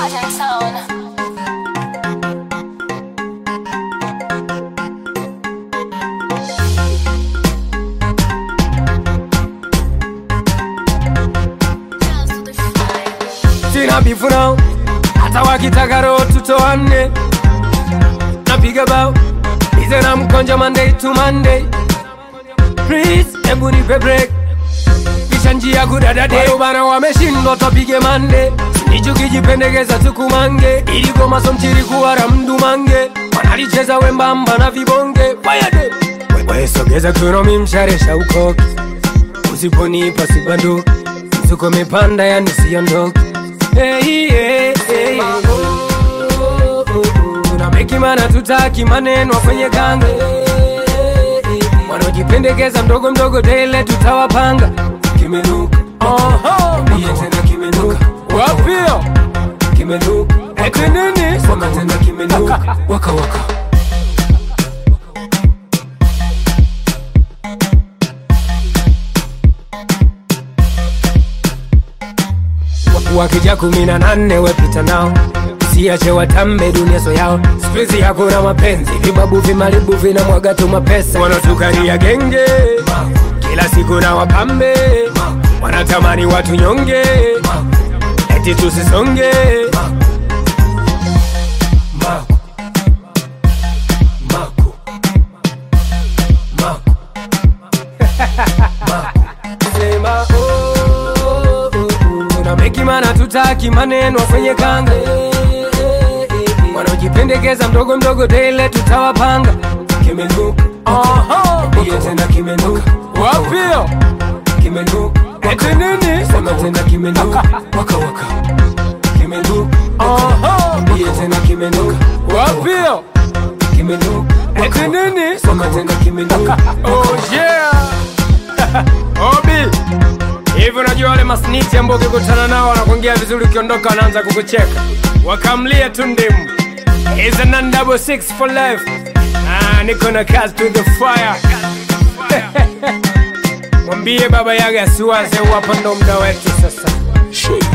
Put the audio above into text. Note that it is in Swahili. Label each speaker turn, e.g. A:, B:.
A: Project Sound.
B: sina bifu nao hata wakitaka roho tutoane napiga bao ize na mkonja monday to monday please hebu nipe break kisha njia kudadade bana wameshindwa topige mande nichukijipendekeza tukumange iligoma mchiri kuwara mdumange wanalicheza wembamba na vibonge wayade wesogeza kunomi msharesha ukoki usiponipa sibanduki tuko mipanda yani siondoki hey, hey, hey. unamekimana tutaki maneno kwenye kanga wanaojipendekeza mdogo mdogo tele tutawapanga kimenuka Niambie tena kimenuka wapio kimenuka eti nini sema tena kimenuka waka waka wakija kumi na nane wepita nao siache watambe dunyeso yao skuizi hakuna mapenzi vibabu vimalibu vina mwaga tu mapesa wanatukaria genge kila siku na wapambe wanatamani watu nyonge eti tusisonge Mako. Mako. Mako. Sema, oh, oh, oh. unamekimana tutaki maneno kwenye kanga wanaojipendekeza mdogo mdogo tele tutawapanga kimenuka Niambie tena kimenuka wapio kimenuka eti nini sema tena kimenuka waka waka kimenuka Niambie tena kimenuka wapio kimenuka eti nini sema tena kimenuka oh yeah Obi hivi unajua wale masniti ambao ukikutana nao wanakuongea vizuri ukiondoka wanaanza kukucheka wakamlia tu ndimu is a non double six for life ah, niko na kazi to the fire mwambie baba yaga asiwaze hapa ndo mda wetu sasa